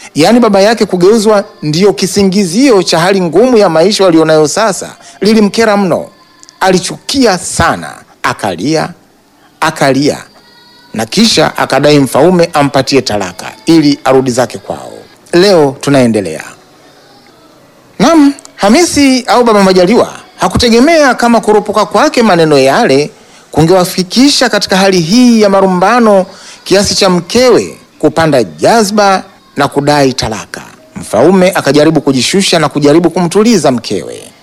yaani baba yake kugeuzwa ndiyo kisingizio cha hali ngumu ya maisha walionayo sasa, lilimkera mno. Alichukia sana, akalia akalia, na kisha akadai Mfaume ampatie talaka ili arudi zake kwao. Leo tunaendelea. Naam, Hamisi au Baba Majaliwa hakutegemea kama kuropoka kwake maneno yale kungewafikisha katika hali hii ya marumbano kiasi cha mkewe kupanda jazba na kudai talaka. Mfaume akajaribu kujishusha na kujaribu kumtuliza mkewe.